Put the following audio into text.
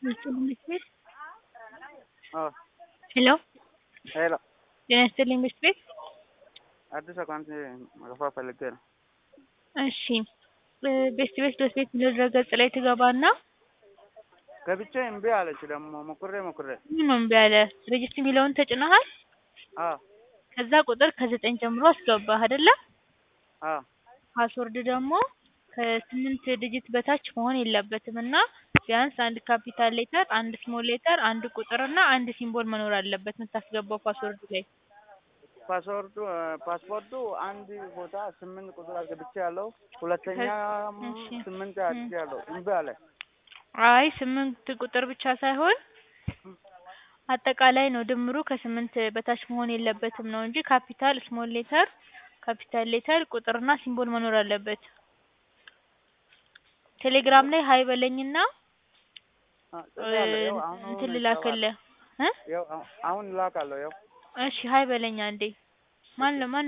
ይስጥልኝ ምክር ቤት አዎ ሄሎ ሄሎ ጤና ይስጥልኝ ምክር ቤት አዲስ አካውንት መክፈት ፈልጌ ነው። እሺ ቤስት ቤት ዶት ቤት የሚለው ድረገጽ ላይ ትገባና ገብቼ እምቢ አለች ደግሞ ሞክሬ ሞክሬ ምን እምቢ አለ ሬጅስትር የሚለውን ተጭነሃል አዎ ከዛ ቁጥር ከዘጠኝ ጀምሮ አስገባህ አይደለ አዎ ፓስወርድ ደግሞ ከስምንት ዲጂት በታች መሆን የለበትም እና ቢያንስ አንድ ካፒታል ሌተር አንድ ስሞል ሌተር አንድ ቁጥር እና አንድ ሲምቦል መኖር አለበት የምታስገባው ፓስወርድ ላይ ፓስወርዱ ፓስፖርቱ አንድ ቦታ ስምንት ቁጥር አስገብቼ ያለው ሁለተኛ እሺ። ስምንት አድርጌ ያለው እምቢ አለ። አይ ስምንት ቁጥር ብቻ ሳይሆን አጠቃላይ ነው ድምሩ ከስምንት በታች መሆን የለበትም ነው እንጂ ካፒታል ስሞል ሌተር ካፒታል ሌተር ቁጥርና ሲምቦል መኖር አለበት ቴሌግራም ላይ ሀይ በለኝና አ- ጽፌያለሁ። ያው አሁን እንትን አሁን ልላክልህ እ ያው አሁን ላካለሁ ያው እሺ ሀይ በለኝ አንዴ ማን ለማን